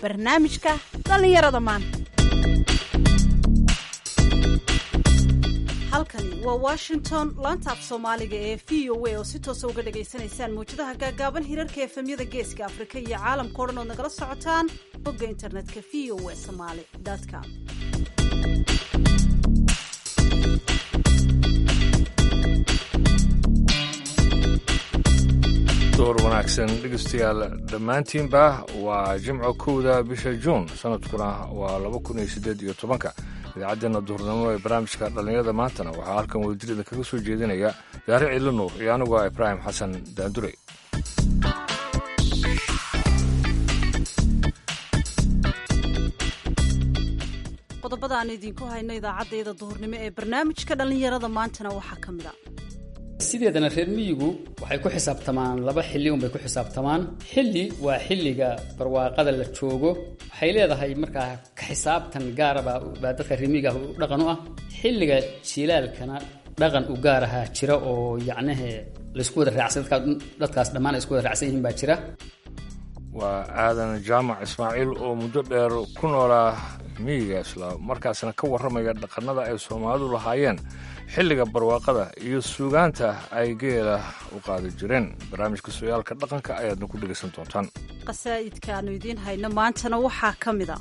barnaamijka dhallinyarada maanta halkani waa washington laanta af soomaaliga ee v o a oo si toosa uga dhagaysanaysaan mawjadaha gaagaaban hirarka efemyada geeska afrika iyo caalamka o dhan ood nagala socotaan bogga internetka v o a somaali com door wanaagsan dhegeystayaal dhammaantiinba waa jimco kowda bisha juun sanadkuna waa laba kun iyo siddeed iyo tobanka idaacaddeena duhurnimo ee barnaamijka dhallinyarada maantana waxaa halkan wadajir idinkaga soo jeedinaya daare ciilo nuur iyo anigu ah ibraahim xasan daandure qodobada aan idinku hayno idaacaddayda duhurnimo ee barnaamijka dhallinyarada maantana waxaa ka mid a sideedana reer miyigu waxay ku xisaabtamaan laba xilli unbay ku xisaabtamaan xilli waa xilliga barwaaqada la joogo waxay leedahay markaa ka xisaabtan gaaraba baa dadka reer miyiga dhaqan u ah xilliga jilaalkana dhaqan u gaar ahaa jira oo yacnahe laysku wada raacsan dadkaas dhammaan ay isku wada raacsan yihiin baa jira waa aadan jaamac ismaaciil oo muddo dheer ku noolaa miyiga isla markaasna ka warramaya dhaqannada ay soomaalidu lahaayeen xilliga barwaaqada iyo suugaanta ay geela u qaadi jireen barnaamijka sooyaalka dhaqanka ayaadna ku dhegaysan doontaan qasaa'idka aanu idiin hayno maantana waxaa ka mid a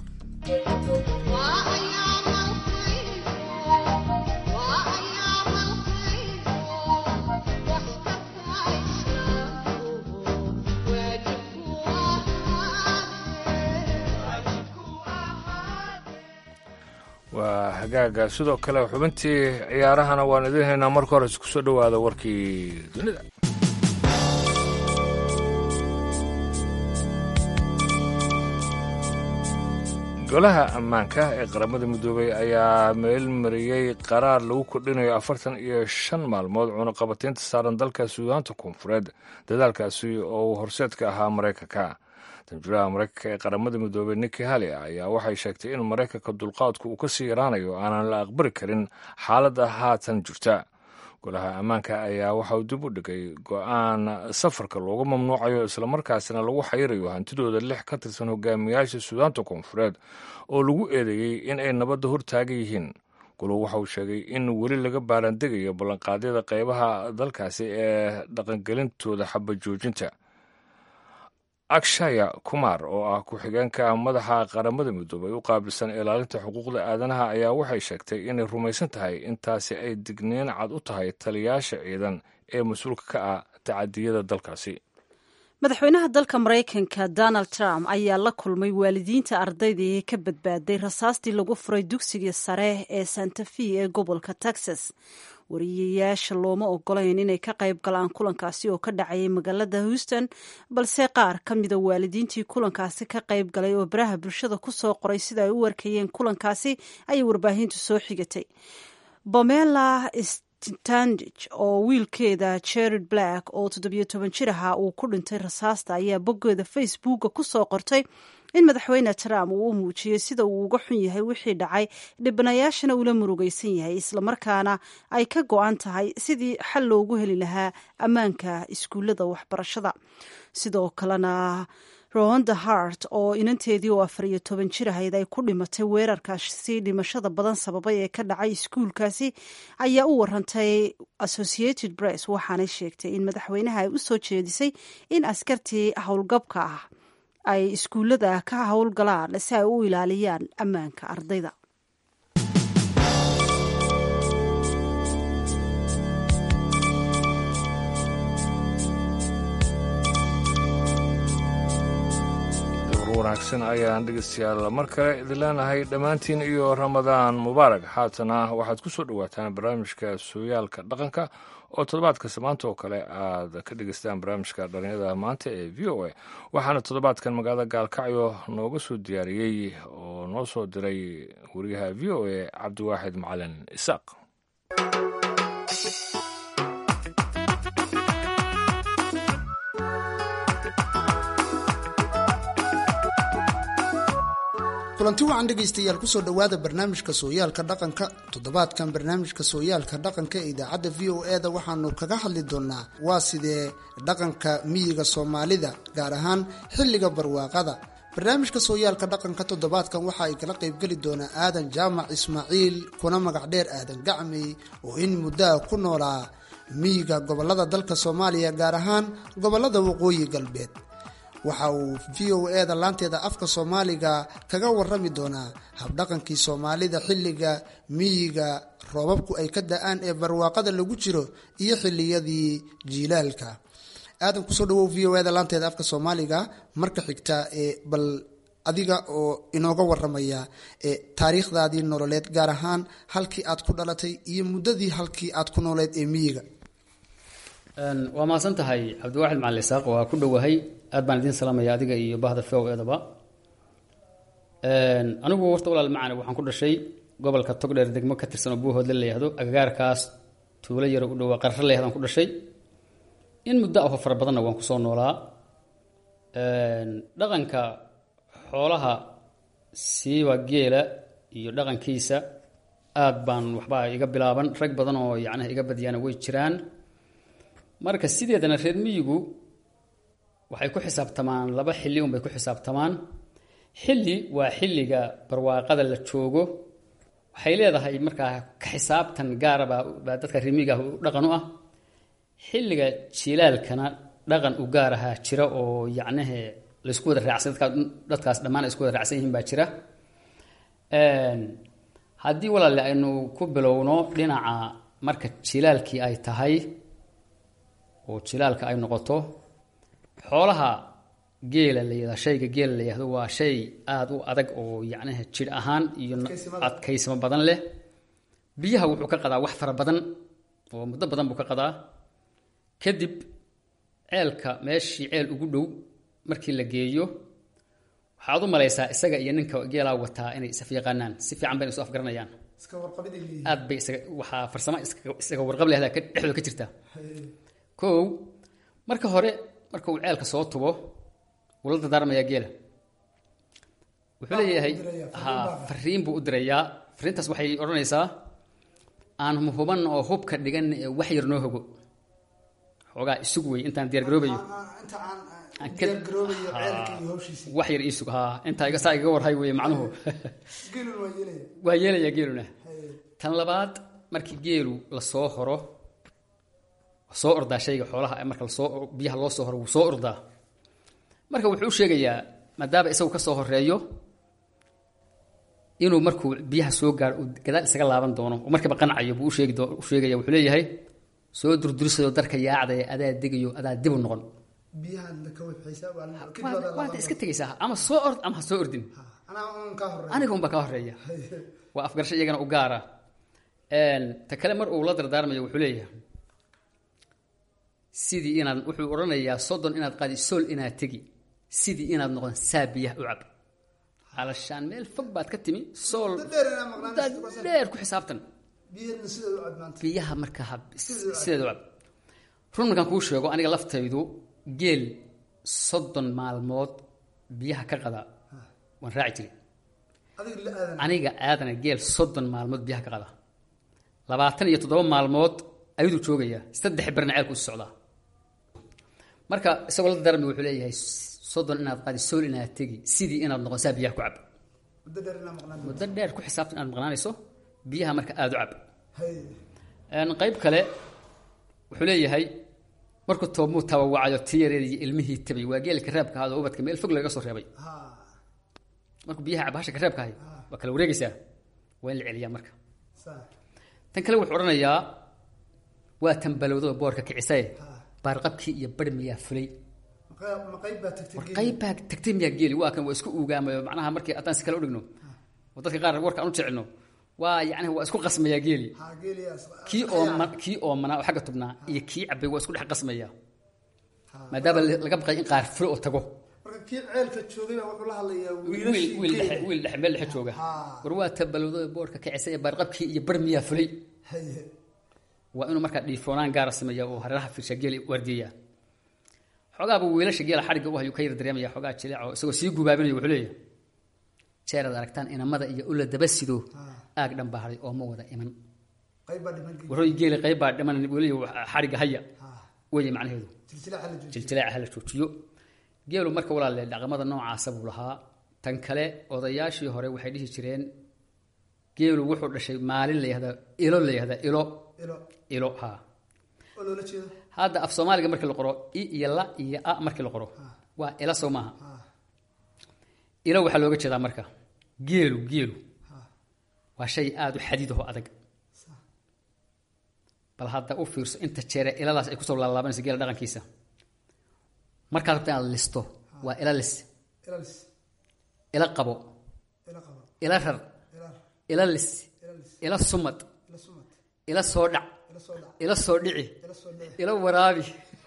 waa hagaaga sidoo kale xubintii ciyaarahana waan idiin haynaa marka hore isku soo dhowaada warkii dunida golaha ammaanka ee qaramada midoobay ayaa meelmariyey qaraar lagu kordhinayo afartan iyo shan maalmood cunaqabataynta saaran dalka suudaanta koonfureed dadaalkaasi oo uu horseedka ahaa maraykanka danjuraha maraykanka ee qaramada midoobey niki hali ayaa waxay sheegtay in maraykanka dulqaadku uu ka sii yaraanayo aanan la aqbali karin xaaladda haatan jirta golaha ammaanka ayaa waxauu dib u dhigay go-aan safarka loogu mamnuucayo islamarkaasina lagu xayirayo hantidooda lix ka tirsan hogaamiyaasha suudaanta koonfureed oo lagu eedeeyey in ay nabadda hortaagan yihiin golow waxa uu sheegay in weli laga baarandegayo ballanqaadyada qaybaha dalkaasi ee dhaqangelintooda xabajoojinta akshaya kumar oo ah ku-xigeenka madaxa qaramada midoobay u qaabilsan ilaalinta xuquuqda aadanaha ayaa waxay sheegtay inay rumaysan tahay intaasi ay digniin cad u tahay taliyaasha ciidan ee mas-uulka ka ah tacadiyada dalkaasi madaxweynaha dalka maraykanka donald trump ayaa la kulmay waalidiinta ardayda ee ka badbaaday rasaastii lagu furay dugsiga sare ee santa fe ee gobolka texas wariyayaasha looma ogolayn inay ka qayb galaan kulankaasi oo ka dhacayay magaalada houston balse qaar ka mida waalidiintii kulankaasi ka qayb galay oo baraha bulshada ku soo qoray sida ay u warkayeen kulankaasi ayay warbaahintu soo xigatay bomela standich oo wiilkeeda jared black oo toddobiyo toban jir ahaa uu ku dhintay rasaasta ayaa boggeeda facebooka ku soo qortay in madaxweyne trump uu u muujiyey sida uu uga xun yahay wixii dhacay dhibanayaashana ula murugaysan yahay islamarkaana ay ka go-an tahay sidii xal loogu heli lahaa ammaanka iskuullada waxbarashada sidoo kalena ronda hart oo inanteedii oo afar iyo toban jir ahayd ay ku dhimatay weerarkaasi dhimashada badan sababay ee ka dhacay iskuulkaasi ayaa u warantay associated press waxaanay sheegtay in madaxweynaha ay u soo jeedisay in askartii howlgabka ah ay iskuullada ka howlgalaan si ay u ilaaliyaan ammaanka ardayda wanaagsan ayaan dhegeystayaal mar kale idin leenahay dhammaantiin iyo ramadaan mubaarak haatana waxaad ku soo dhowaataan barnaamijka sooyaalka dhaqanka oo toddobaadkasta maanta oo kale aad ka dhegeystaan barnaamijka dhalinyada maanta ee v o a waxaana toddobaadkan magaalada gaalkacyo nooga soo diyaariyey oo noo soo diray wariyaha v o a cabdiwaaxid macalin isaaq kulanti wacan dhegaystayaal kusoo dhowaada barnaamijka sooyaalka dhaqanka toddobaadkan barnaamijka sooyaalka dhaqanka ee idaacadda v o e da waxaanu kaga hadli doonaa waa sidee dhaqanka miyiga soomaalida gaar ahaan xilliga barwaaqada barnaamijka sooyaalka dhaqanka toddobaadkan waxa ay kala qaybgeli doonaa aadan jaamac ismaaciil kuna magac dheer aadan gacmey oo in muddaa ku noolaa miyiga gobolada dalka soomaaliya gaar ahaan gobolada waqooyi galbeed waxa uu v o e da laanteeda afka soomaaliga kaga warami doonaa habdhaqankii soomaalida xilliga miyiga roobabku ay ka da-aan ee barwaaqada lagu jiro iyo xiliyadii jiilaalka aadan kusoo dhawow v o e da laanteeda afka soomaaliga marka xigta ee bal adiga oo inooga waramaya ee taariikhdaadii nololeed gaar ahaan halkii aad ku dhalatay iyo muddadii halkii aad ku nooleed ee miyiga waa mahadsan tahay cabdiwaaxid macalin isaaq waa ku dhowahay aad baan idiin salaamaya adiga iyo bahda v o edaba anigu warta walaal macane waxaan ku dhashay gobolka togdheer degmo ka tirsan oo buuhoodle la yihahdo agagaarkaas tuulo yaro u dhowaa qarre la yahadaan ku dhashay in muddo aho fara badanna waan kusoo noolaa dhaqanka xoolaha siiba geela iyo dhaqankiisa aad baan waxbaa iga bilaaban rag badan oo yacnaha iga badiyaana way jiraan marka sideedana reer miyigu waxay ku xisaabtamaan laba xilli unbay ku xisaabtamaan xilli waa xilliga barwaaqada la joogo waxay leedahay markaa ka xisaabtan gaaraba baa dadka reer miyiga dhaqan u ah xilliga jilaalkana dhaqan u gaar ahaa jira oo yacnahe laysku wada raacsan dadkaa dadkaas dhammaan ay isku wada raacsan yihiin baa jira haddii walaale aynu ku bilowno dhinaca marka jilaalkii ay tahay oo jilaalka ay noqoto xoolaha geela la yihahda shayga geela la yihahdo waa shay aada u adag oo yacnaha jidh ahaan iyo adkaysmo badan leh biyaha wuxuu ka qadaa wax fara badan oo muddo badan buu ka qadaa kadib ceelka meeshii ceel ugu dhow markii la geeyo waxaad u malaysaa isaga iyo ninka geelaa wataa inay isaf yaqaanaan si fiican bayna isu afgaranayaan aad bay isaga waxaa farsamo isaga warqab lehda dhexdooda ka jirta kow marka hore marka uu ceelka soo tubo wuu la dardaarmayaa geela wuxuu leeyahay ha fariin buu u dirayaa fariintaas waxay odhanaysaa aan huban oo hubka dhigan ee wax yar noo hogo xoogaa isug wey intaan diyaargaroobayo wax yar isug ha intaa saa igaga warhay wey macnuhu waa yeelayaa geeluna tan labaad markii geelu lasoo horo soo ordaa shayga xoolaha marka lasoo biyaha loo soo horo wuu soo ordaa marka wuxuu u sheegayaa maadaama isagu ka soo horeeyo inuu markuu biyaha soo gaaro uu gadaal isaga laaban doono oo markiiba qancayo buu usheegi u sheegaya wuxuu leeyahay soo durdurisayo darka yaacdaya adaa degayo adaa dibu noqon waad iska tegaysaa ama soo ord ama ha soo ordin aniga unbaa kaa horeeya waa afgarasho iyagana u gaara ta kale mar uu la dardaarmayo wuxuu leeyahay sidii inaad wuxuu odhanayaa soddon inaad qaadi sool inaad tegi sidii inaad noqon saa biyaha u cab alashaan meel fog baad ka timi sool dheer ku xisaabtan biyaha marka sideed u cab run markaan kuu sheego aniga laftaydu geel soddon maalmood biyaha ka qada waan raaci jiray aniga aadana geel soddon maalmood biyaha ka qada labaatan iyo toddoba maalmood ayaduu joogayaa saddex berna ceelku isu socdaa marka isagoo la darmi wuxuu leeyahay soddon inaad qaadi sool inaad tegi sidii inaad noqon saa biyaha ku cab muddo dheer ku xisaabtan inaad maqnaanayso biyaha marka aada u cab qayb kale wuxuu leeyahay markuu toobmuu tabawacayo tii yareed iyo ilmihii tabay waa geelka reebka ahaad oo ubadka meel fog laga soo reebay markuu biyaha cab hasha ka reebka ahay waa kala wareegaysaa waa in la celiyaa marka tan kale wuxuu odhanayaa waa tambalowdoo boorka kicisaye baarqabkii iyo bar miyaa fulay qayb baa tagtay miyaa geeli waa kan waa isku uugaamayo macnaha markii haddaan si kale udhigno oo dadka qaar warka aan u jecelno waa yani waa isku qasmayaa geeli kii ooma kii oomanaa oo xagga tubnaa iyo kii cabay waa isku dhex qasmaya maadaama laga baqay in qaar fulo oo tago wiil dhexe wiil dhexe meel dhexe jooga war waa tabalowdo boorka kicisa ee baarqabkii iyo bar miyaa fulay waa inuu markaa dhiifoonaan gaara sameeya oo hareeraha fiirsha geela waardiyeya xoogaaba wiilasha geela xadhigga u hayuu ka yar dareemaya xoogaa jileeco isagoo sii gubaabinayo wuxuu leeyahay jeeraad aragtaan inamada iyo ula daba sido aag dhan baa haday oo ma wada iman waroy geeli qayb baa dhiman weli xadhigga haya weye macnaheedu jiljileeca hala joojiyo geelu marka walaale dhaqamada noocaasa buu lahaa tan kale odayaashii hore waxay dhihi jireen geelu wuxuu dhashay maalin la yihahda ilo la yihahda ilo ilo ilo ha oo loola jeedo hadda af soomaaliga markii la qoro i iyo la iyo a markii la qoro waa ila soo maaha ilo waxaa looga jeedaa marka geelu geelu waa shay aada u xadiid oo adag bal hadda u fiirso inta jeere iladaas ay kusoo laalaabanayso geela dhaqankiisa markaad rabta inaad listo waa ila lis ilalis ila qabo ila qabo ila rar ila ila lis ila lis ila sumad ila sumad ila soo dhac ila soo dhac ila soo dhici ila soo dhici ila waraabi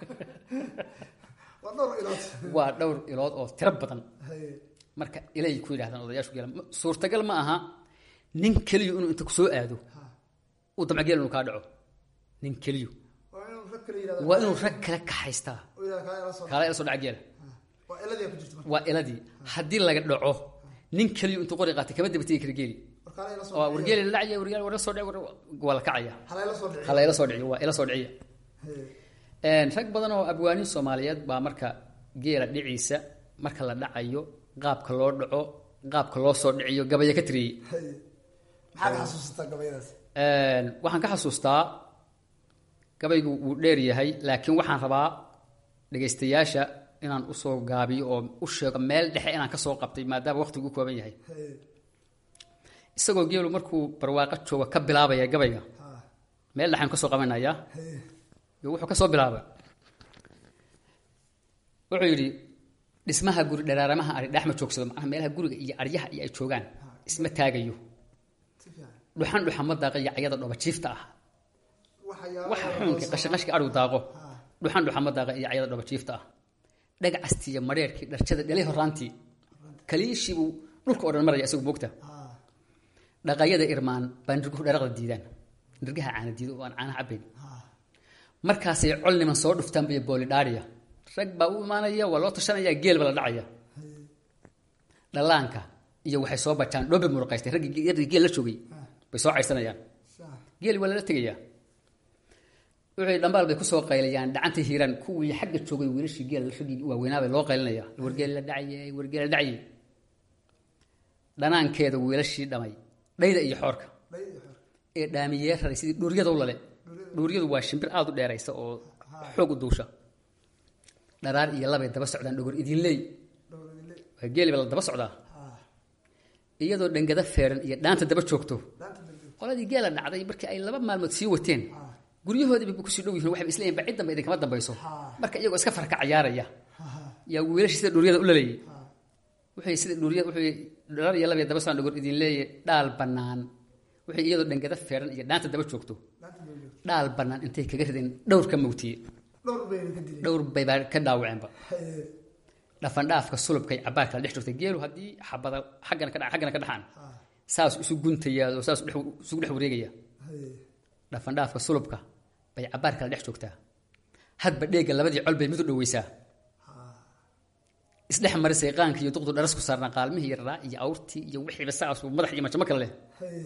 waa dhowr ilood waa dhowr ilood oo tiro badan haye marka ilay ku yidhahdaan odayaashu geela Ma- suurtagal ma aha nin keliyu inuu inta kusoo aado uu damca geel inuu kaa dhaco nin keliyu waa inuu rag kale yidhahdo waa inuu rag kale kaxaystaa oo yidhahdo kaa ila soo kaala ila soo dhaca geela waa iladii ku jirta marka waa iladii haddii laga dhaco nin keliyu intuu qori qaatay kama daba tegi kara geeli war kaa ila soo oo wargeeli la dhacaya wargeeli war soo dhac waa la kacaya hala ila soo dhici hala ila soo dhiciyo waa ila soo dhiciya haye Een, rag badan oo abwaanin soomaaliyeed baa marka geela dhiciisa marka la dhacayo qaabka loo dhaco qaabka loo soo dhiciyo gabaya ka tiriyey haye maxaad xasuusataa gabayadaas Een, waxaan ka xasuustaa gabaygu wuu dheer yahay laakiin waxaan rabaa dhegaystayaasha inaan usoo gaabiyo oo u sheego meel dhexe inaan kasoo qabtay maadaama waqtigu u kooban yahay haye isagoo geelu markuu barwaaqo jooga ka bilaabaya gabayga ha meel dhexaan kasoo qabanayaa haye iyo wuxuu ka soo bilaabay wuxuu yidhi dhismaha guri dharaaramaha ari dhexma joogsado macnaha meelaha guriga iyo aryaha iyo ay joogaan isma taagayo si fiican dhuxan dhuxama daaqa iyo cayada dhoba jiifta ah waxyaabo waxa xuunka qashaqashka adhigu daaqo ha dhuxan dhuxama daaqa iyo cayada dhoba jiifta ah dhagcastii iyo madheerkii dharjada dhalay horaantii kaliishiibuu dhulka oo dhan maraya isagu moogta ha dhaqayada irmaan baa nirguhu dharaqda diidaan nirgaha caana diido oo aan caanaha cabbayn ha markaasay col niman soo dhuftaan bay boolidhaariya rag baa u imaanaya waa loo tashanaya geel ba la dhacaya dhallaanka iyo waxay soo bajaan dhoobe muruqaystay raggii raggii geel la joogay bay soo caydsanayaan sa geeli waa lala tegayaa wuxuu dhambaal bay kusoo qaylayaan dhacanta hiiraan kuwii xagga joogay wiilashii geel raggii waaweynaabay loo qaylinaya wargeel la dhacayay wargeel la dhacayay dhanaankeeda wiilashii dhamay dhayda iyo xoorka dhay iyo xor ee dhaamiyee raray sidii dhuuryada u lale dhuuryadu waa shimbir aada u dheeraysa oo xoog u duusha dharaar iyo labay daba socdaan dhogor idinleey dhowradile waa geeliba la daba socdaa ha iyadoo dhangada feeran iyo dhaanta daba joogto dhaanta dambe qoladii geela dhacday markii ay laba maalmood sii wateen ha guryahoodii bay kusii dhow yihiin waxay isleeyihin ba ciddanba idinkama dambayso Ha. marka iyagoo iska farka cayaaraya ha ha yaa wiilashii sida dhuuryada u lalayay ha wuxuu sida dhuuryada wuxuu dharar iyo labay daba socdaan dhogor idin leeyahay dhaal bannaan wuxuu iyadoo dhangada feeran iyo dhaanta daba joogto dhaanta dambe dhaal bannaan intay kaga rideen dhowr ka mawtiye dhowr bayna ka dileen dhowr bay baa ka dhaawaceenba haye dhafandhaafka sulubkay cabaar kala dhex joogtay geelu haddii xabada xaggana ka dhaca xaggana ka dhaxaan ha saas isu guntayaa oo saas dhex isugu dhex wareegaya haye dhafandhaafka sulubka bay cabaar kala dhex joogtaa hadba dheegga labadii col bay mid u dhoweysaa isdhex marisay qaanka iyo duqdu dharas ku saarnaa qaalmihii yaraa iyo awrtii iyo wixiiba saas madax iyo majamo kale leh haye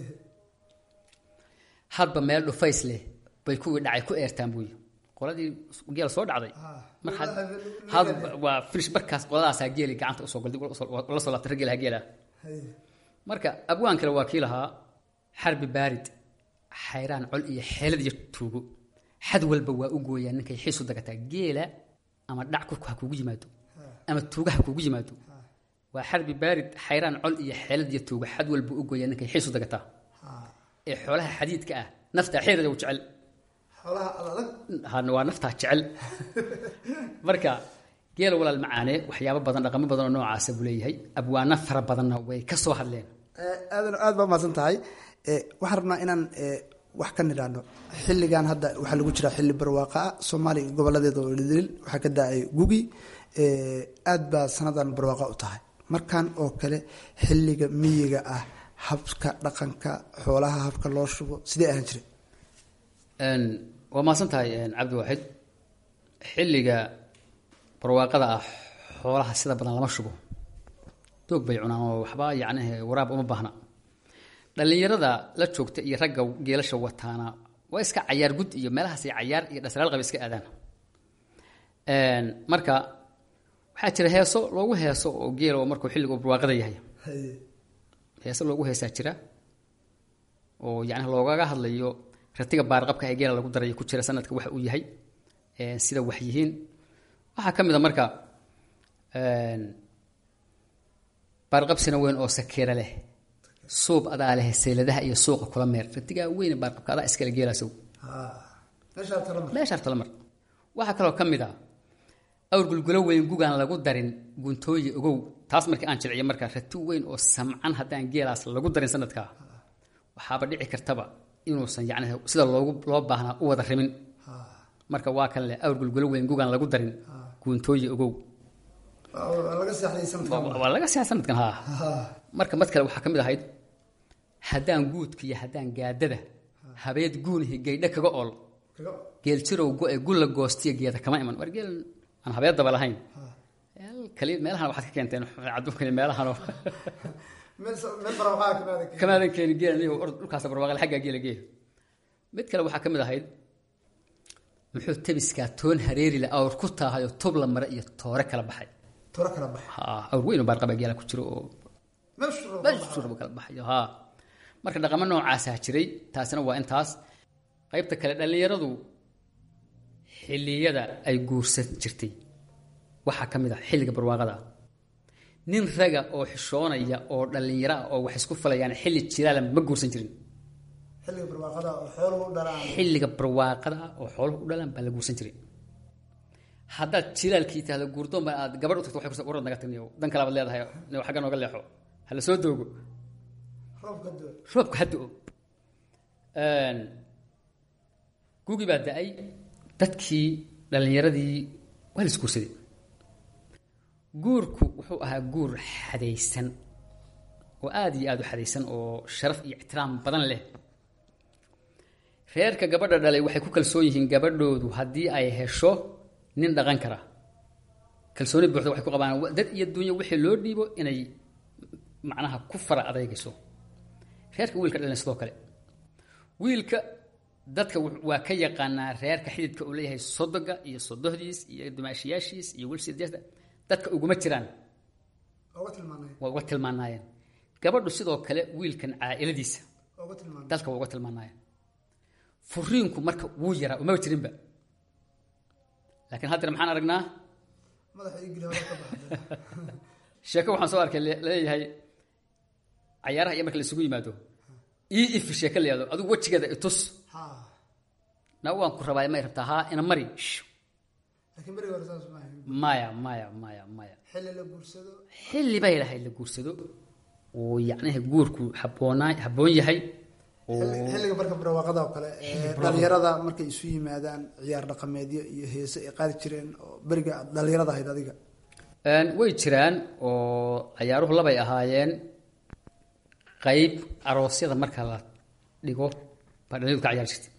hadba meel dhufays leh bay kuwii dhacay ku eertaan buuyi qoladii geel soo dhacday ha mar had had waa finish markaas qoladaasaa geeli gacanta usoo golday la soo laabtay raggeelaha geela haye marka abwaan kale waa kii lahaa xarbi baarid xayraan col iyo xeelad iyo tuugo xad walba waa u gooyaa ninkay xiisu dagataa geela ama dhac kurku ha kuugu yimaado ama tuuga ha kuugu yimaado waa xarbi baarid xayraan col iyo xeelad iyo tuugo xad walba u gooyaa ninkay xiisu dagataa ha ee xoolaha xadiidka ah naftaa xeerada u jecel xoolaha adag ha- waa naftaa jecel marka geela walaal macaane waxyaabo badan dhaqamo badan oo noocaasa buu leeyahay abwaano fara badanna way ka soo hadleen aadan aad baa mahadsan tahay Eh, waxaan rabnaa inaan eh, wax ka nidhaahno xilligan hadda waxaa lagu jiraa xilli barwaaqa ah soomaaliya goboladeeda oo dhidil waxaa ka da-ay gugi Eh, aad baa sanadan barwaaqa u tahay markan oo kale xilliga miyiga ah habka dhaqanka xoolaha habka loo shubo sidee ahaan jiray Een, waa mahadsan tahay een, cabdiwaaxid xilliga barwaaqada ah xoolaha sida badan lama shubo doog bay cunaan oo waxba yacni waraab uma baahna dhallinyarada la joogta iyo ragga geelasha wataana waa iska cayaar gud iyo meelahaasay cayaar iyo dhasraal qaba iska aadaan Een, marka waxaa jira heeso loogu heeso oo geela oo markuu xilligu barwaaqada yahay haye heese loogu heesaa jira oo yacni loogaga hadlayo ratiga baarqabka ee geela lagu darayo ku jira sanadka waxa uu yahay ee sida wax yihiin waxaa ka mid a marka een, baarqabsina weyn oo sakeera leh suub adaa leh seyladaha iyo suuqa kula meer ratigaa weyn ee baarqabka adaa iskale geelaasow ha meeshaa tala mar meesha harta la mar waxaa kaloo ka mid ah awr gulgulo weyn gugaan lagu darin guntooyi ogow taas markii aan jilciyo markaa rati weyn oo samcan haddaan geelaas lagu darin sanadkaa waxaaba dhici kartaba inuusan yacni sida loogu loo baahnaa u wada rimin ha marka waa kan leh awr gulgulo weyn gugaan lagu darin guuntooyi ogow waa waa laga seexday sanadkan waa waa laga siyaa sanadkan haa ha marka mad kale waxaa ka mid ahayd haddaan guudka iyo haddaan gaadada habeed guunihi gaydho kaga ool kaga geel jirow go-e gulla goostiya geeda kama iman war geel aan habeedaba lahayn kali meelahan waxaad ka keenteen adduunka iyo meelahanoo meel sa- meel barwaaqaa kamaada kamaadan keeni geela niyo or dhulkaas barwaaqal xaggaa geela geela mid kale waxaa ka mid ahayd muxuu tabiskaa toon hareeri la awr ku taahayoo tub la mare iyo toore kala baxay toro kala baxa ha awr weyn oo baarqaba geela ku jiro oo meeshu meeshu rabo kala baxayo ha marka dhaqamo noocaasaa jiray taasina waa intaas qaybta kale dhallinyaradu xilliyada ay guursan jirtay waxaa ka mid ah xilliga barwaaqada ah nin raga oo xishoonaya oo dhallinyaro ah oo wax isku falayaan xilli jilaala ma guursan jirin xilliga barwaaqada oo xooluhu u dhalaan xilliga barwaaqada ah oo xooluhu u dhalaan baa la guursan jiray haddaad jilaalkii tahdo guurdoon baa aad gabadh u tagto waxay kursa warad naga tagniyo dan kale baad leedahay niyo xagga nooga leexo ha la soo doogo roobka doo roobku hadda o gugii baa da-ay dadkii dhallinyaradii waa la isguursaday guurku wuxuu ahaa guur xadaysan oo aada iyo aada u xadaysan oo sharaf iyo ixtiraam badan leh reerka gabadha dhalay waxay ku kalsoon yihiin gabadhoodu haddii ay hesho nin dhaqan kara kalsooni buuxda waxay ku qabaan wa- dad iyo dunya wixii loo dhiibo inay macnaha ku fara adeegayso reerka wiilka dhalin sidoo kale wiilka dadka wux- waa ka yaqaanaa reerka xididka uu leeyahay sodoga iyo sodohdiis iyo dumaashiyaashiis iyo wilsideesta dadka uguma jiraan oga tilmaanay waa uga tilmaanaayeen gabadhu sidoo kale wiilkan caa'iladiisa oga tilmaanay dalka waa uga tilmaanaayeen furiinku marka wuu yaraa umaba jirinba laakiin haddana maxaan aragnaa madaxa igili hore ka baxday sheeko waxaan soo arkay le- leeyahay cayaaraha iyo marka la isugu yimaado ii ifi sheeko la yihahdo adigu wejigeeda itus ha na waan ku rabaa may rabtaa haa ina mari Shh. laakiin berigi hore saas ma ahayn maya maya maya maya xilli la guursado xilli bay lahayd la guursado oo yacniha guurku habboonaa habboon yahay oo Xilli- xilliga marka barwaaqada oo kale ee dhalinyarada markay isu yimaadaan ciyaar dhaqameedyo iyo heese ay qaadi jireen oo beriga aad dhalinyarada ahayd adiga Een, way jiraan oo cayaaruhu labay ahaayeen qayb aroosyada marka la dhigo baa dhalinyadu ka ciyaari jirtay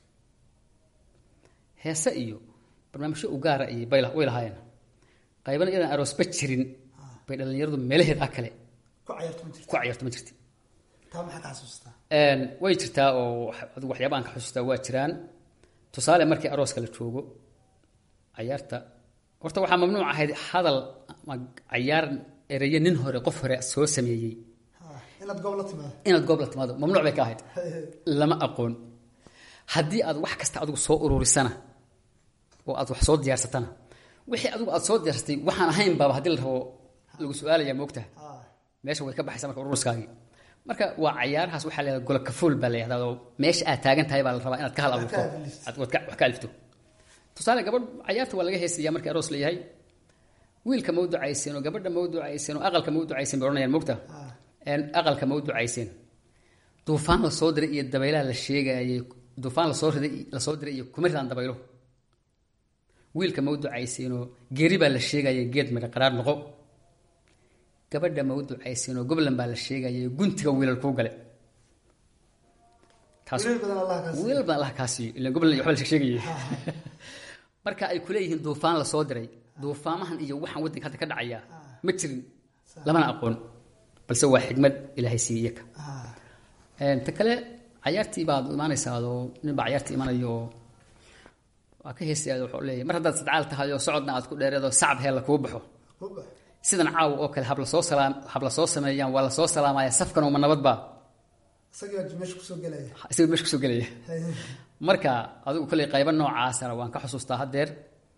heese iyo barnaamijyo u gaara iyo bay la- way lahaayeen qaybana inaan aroosba jirin bay dhalinyaradu meelaheeda kale ku cayaarto ma jirto ku ciyaarto ma jirta taa maxaa ka xasuustaa Een, way jirtaa oo wax- adigu waxyaaba aan ka xusuustaa waa jiraan tusaale markii arooska la joogo cayaarta horta waxaa mamnuuc ahayd hadal ama cayaar ereyo nin hore qof hore soo sameeyey Ha, inaad goob la timaado inaad goob la timaado mamnuuc bay ka ahayd lama aqoon haddii aad wax kasta adigu soo ururisana oo aad wax soo diyaarsatana wixii adigu aad soo diyaarsatay waxaan ahayn baaba haddii la rabo lagu su-aalaya moogtaha ha meesha way ka baxaysaa marka ururiskaagii marka waa cayaarahaas waxaa la yihahda gola kafuul baa la yihahdaa oo meesha aad taagan tahay baa la rabaa inaad ka hal abuurto Wax ka alifto. aad wad ka- wax ka alifto tusaale gabadh cayaarta waa laga heesayaa markii aroos la yahay wiilka ma u ducayseen oo gabadha ma u ducayseen oo aqalka ma u ducayseen bay odhanayaan mogta Een, aqalka ma u ducayseen duufaan la soo diray iyo dabaylaha la sheegayay duufaan lasoo riday lasoo diray iyo kuma ridaan dabaylo wiilka ma u ducayseenoo geeri baa la sheegayay geed midha qaraar noqo gabadha ma u ducayseenoo goblan baa la sheegayay guntiga wiilal kuu gale taas wiilal badan allah kaasi wiilal badan allah kaa siiyo ilan goblan iyo waxba la sheegayay marka ay kuleeyihiin duufaan lasoo diray duufaamahan iyo waxaan waddanka hadda ka dhacaya ma jirin lamana aqoon balse waa xigmad ilaahay siiye iyaka Ah, Een, ta kale cayaartii baad imaanaysaa oo nin baa cayaartii imanayo oo waa ka heesaya wuxuu leeyahay mar haddaad sadcaal tahay oo socodna aad ku dheereedo sacab heella kuu baxo sidan caawa oo kale habla soo salaam habla soo sameeyaan waa la soo salaamaya safkan uma nabadba isagaa meesha kusoo gelaya isaga meesha kusoo gelaya marka adigu kolley qaybo noocaasana waan ka xusuustaa haddeer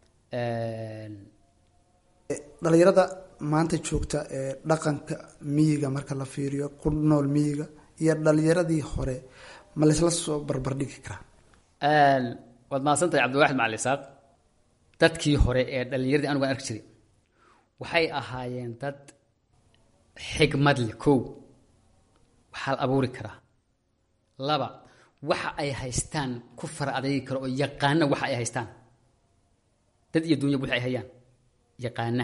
dhalinyarada maanta joogta ee dhaqanka miyiga marka la fiiriyo ku nool miyiga iyo dhalinyaradii hore ma laysla soo barbardhigi karaa waad mahadsantahay cabdiwaxid macali isaaq dadkii hore ee dhalinyaradii anigu aan arki jiray waxay ahaayeen dad xigmad leh kow waxaa la abuuri karaa laba waxa ay haystaan ku fara adeegi karo oo yaqaana waxa ay haystaan dad iyo dunya wixi ay hayaan yaqaana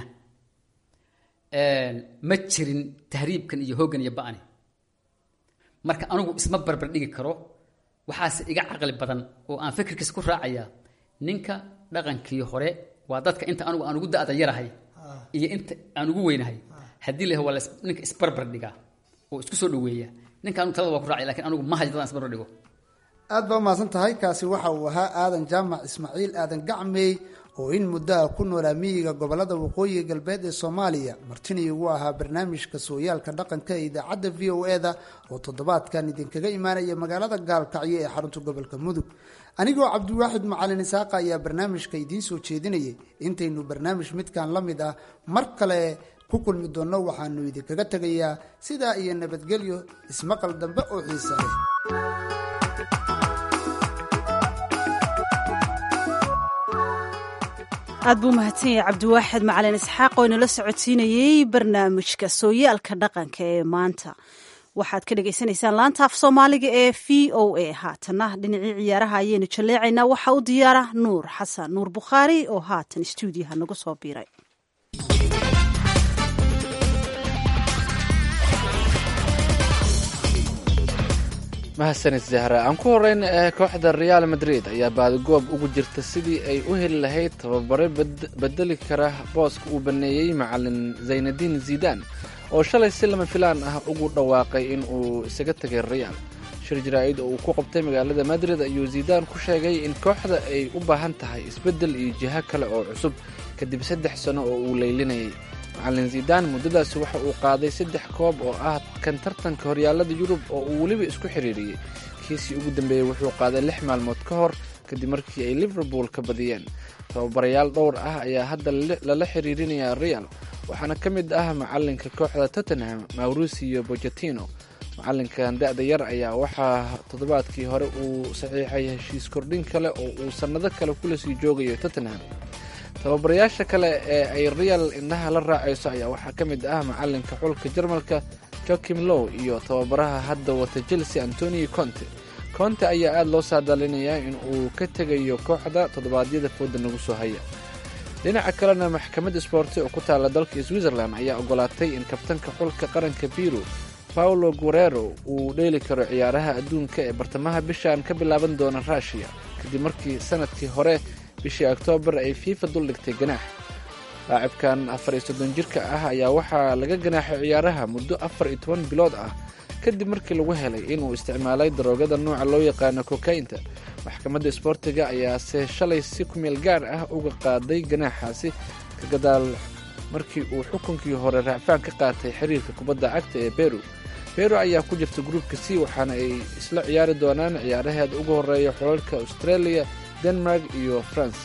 ma jirin tahriibkan iyo hooggan iyo ba'ani marka anigu isma barbar dhigi karo waxaase iga caqli badan oo aan fikirkiisa ku raacaya ninka dhaqankii hore waa dadka inta anigu aan ugu da'da yarahay iyo inta aan ugu weynahay haddii la waa ninka isbarbar dhigaa oo isku soo dhaweeya ninka anigu talada waa ku raacaya lakin anigu ma hayo dadaan isbarbar dhigo aada baa umahadsan tahay kaasi waxa uu ahaa aadan jaamac ismaaciil aadan gacmey oo in muddaha ku noolaa miyiga gobolada waqooyiga galbeed ee soomaaliya martinii ugu ahaa barnaamijka sooyaalka dhaqanka ee idaacadda v o e da oo toddobaadkan idinkaga imaanaya magaalada gaalkacyo ee xarunta gobolka mudug anigoo cabdiwaaxid macalin isaaqa ayaa barnaamijka idiin soo jeedinayay intaynu barnaamij midkan la mid ah mar kale ku kulmi doonno waxaanu idinkaga tegayaa sidaa iyo nabadgelyo ismaqal dambe oo xiisa leh aad buu mahadsan yahay cabdiwaaxid macalin isxaaq oo inala socodsiinayey barnaamijka sooyaalka dhaqanka ee maanta waxaad ka dhagaysanaysaan laanta af soomaaliga ee v o a haatana dhinacii ciyaaraha ayaynu jalleecaynaa waxaa u diyaara nuur xasan nuur bukhaari oo haatan stuudiyaha nagu soo biiray mahadsanid zahra aan ku horeyn ee kooxda reaal madrid ayaa baadigoob ugu jirta sidii ay u heli lahayd tababare bedeli kara booska uu baneeyey macalin zaynadiin zidan oo shalay si lama filaan ah ugu dhawaaqay in uu isaga tegay reaal shir jaraa'id oo uu ku qabtay magaalada madrid ayuu zidan ku sheegay in kooxda ay u baahan tahay isbeddel iyo jiho kale oo cusub kadib saddex sano oo uu leylinayay macalin zidan muddadaasi waxa uu qaaday saddex koob oo ah kan tartanka horyaalada yurub oo uu weliba isku xidhiiriyey kiisii ugu dambeeyey wuxuu qaaday lix maalmood ka hor kadib markii ay liverpool ka badiyeen tababarayaal dhowr ah ayaa hadda lala xiriirinayaa real waxaana ka mid ah macalinka kooxda tottenham mauricio bochetino macalinkan da-da yar ayaa waxaa toddobaadkii hore uu saxiixay heshiis kordhin kale oo uu sannado kale kula sii joogayo tottenham tababarayaasha kale ee ay real indhaha la raacayso ayaa waxaa ka mid ah macalinka xulka jarmalka joakim low iyo tababaraha hadda wata chelsea antonio conte conte ayaa aada loo saadaalinayaa in uu ka tegayo kooxda toddobaadyada fooda nagu soo haya dhinaca kalena maxkamadda sboorti oo ku taala dalka switzerland ayaa ogolaatay in kabtanka xulka qaranka biru paulo guerero uu dheeli karo ciyaaraha adduunka ee bartamaha bishan ka bilaaban doona ruushiya kadib markii sanadkii hore bishii oktoobar ay fiifa duldhigtay ganaax laacibkan afar iyo soddon jirka ah ayaa waxaa laga ganaaxay ciyaaraha muddo afar iyo toban bilood ah kadib markii lagu helay inuu isticmaalay daroogada nooca loo yaqaano kokaynta maxkamadda isboortiga ayaase shalay si kumeel gaar ah uga qaaday ganaaxaasi ka gadaal markii uu xukunkii hore raacfaan ka qaatay xiriirka kubadda cagta ee beru beru ayaa ku jirta gruupka c waxaana ay isla ciyaari doonaan ciyaaraheeda ugu horeeya xolalka australia denmark iyo france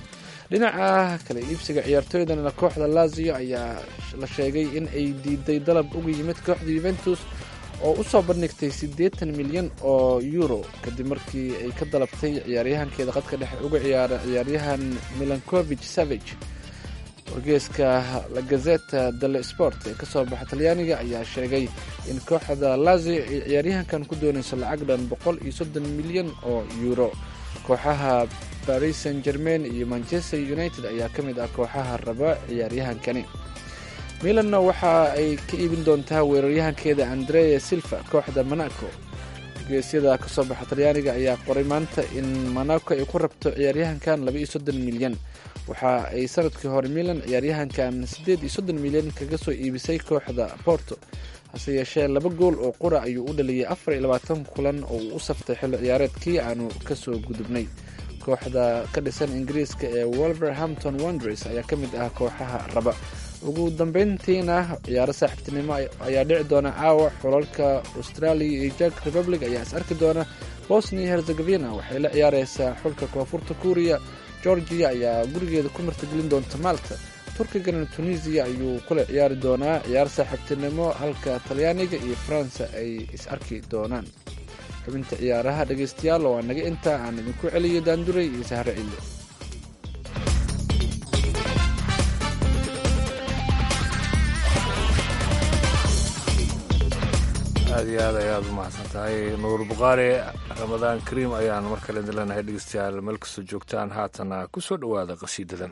dhinaca kale iibsiga ciyaartooydana kooxda lazio ayaa la sheegay in ay diiday dalab uga yimid kooxda yuventus oo u soo bandhigtay siddeetan milyan oo euro kadib markii ay ka dalabtay ciyaaryahankeeda qadka dhexe uga ciyaara ciyaaryahan milankovich savage wargeeska la gazeta delle sport ee kasoo baxa talyaaniga ayaa sheegay in kooxda lazio ay ciyaaryahankan ku doonayso lacag dhan boqol iyo soddon milyan oo euro kooxaha baris san germain iyo manchester united ayaa ka mid ah kooxaha raba ciyaaryahankani milanna waxa ay ka iibin doontaa weeraryahankeeda andrea silva kooxda monaco wargeesyada kasoo baxa talyaaniga ayaa qoray maanta in monaco ay ku rabto ciyaaryahankan laba iyo soddon milyan waxa ay sanadkii hore milan ciyaaryahankan siddeed iyo soddon milyan kaga soo iibisay kooxda porto hase yeeshee laba gool oo qura ayuu u dhaliyay afar iyo labaatan kulan oo uu u saftay xilli ciyaareedkii aanu kasoo gudubnay kooxda ka dhisan ingiriiska ee wolverhampton wonders ayaa ka mid ah kooxaha raba ugu dambeyntiina ciyaaro saaxiibtinimo ayaa dhici doona caawa xulalka australia iyo jak republic ayaa is arki doona bosnia herzegovina waxay la ciyaareysaa xulka koonfurta kuuriya georgia ayaa gurigeeda ku martigelin doonta malta turkigana tunisiya ayuu kula ciyaari doonaa ciyaar saaxiibtinimo halka talyaaniga iyo faransa ay is arki doonaan xubinta ciyaaraha dhegeystayaal waa naga intaa aan idinku celiyay daanduray iyo sahre cille aad iyo aad ayaad u mahadsan tahay nuur bukhaari ramadaan kariim ayaan mar kale idin leenahay dhegeystayaal meel kastoo joogtaan haatana ku soo dhowaada qasiidadan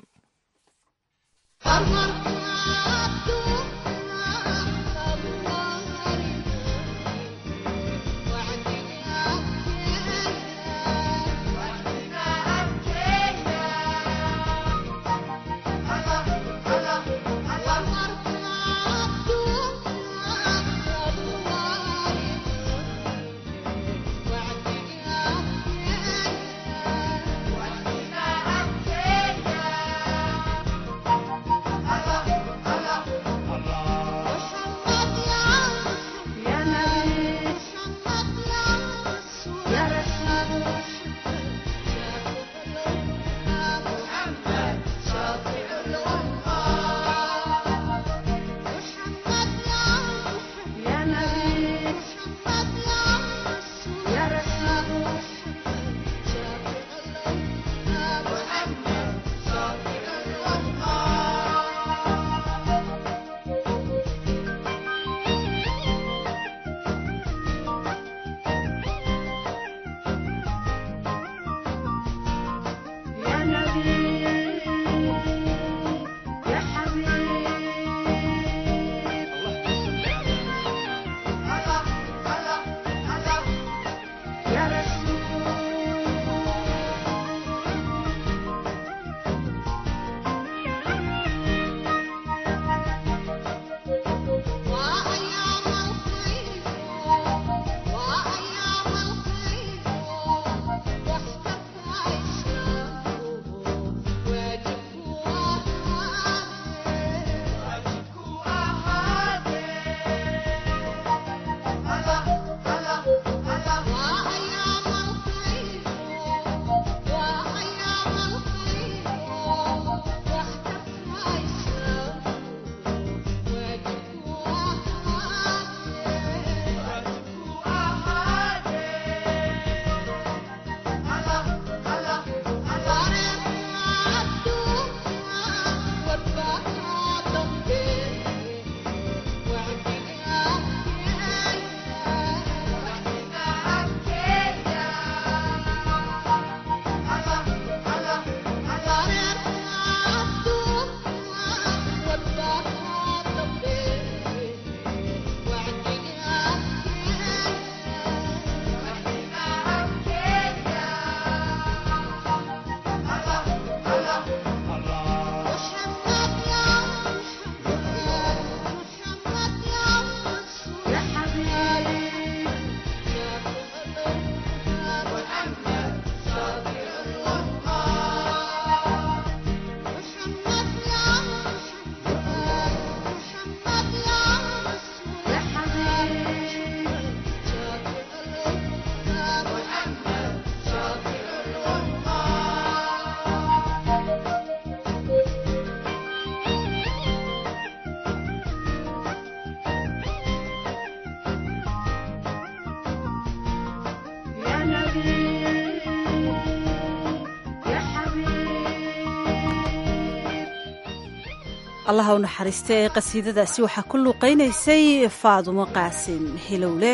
allaha u naxariista ee qasiidadaasi waxaa ku luuqaynaysay faadumo qaasim hilowle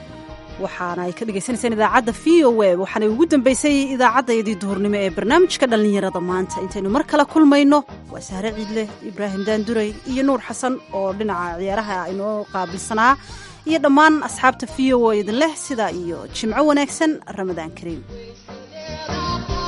waxaana ay ka dhagaysanaysaan idaacadda v o e waxaanay ugu dambaysay idaacaddayadii duhurnimo ee barnaamijka dhallinyarada maanta intaynu mar kale kulmayno waa sahre ciidle ibraahim daanduray iyo nuur xasan oo dhinaca ciyaaraha inoo qaabilsanaa iyo dhammaan asxaabta v o e idin leh sidaa iyo jimco wanaagsan ramadaan kariim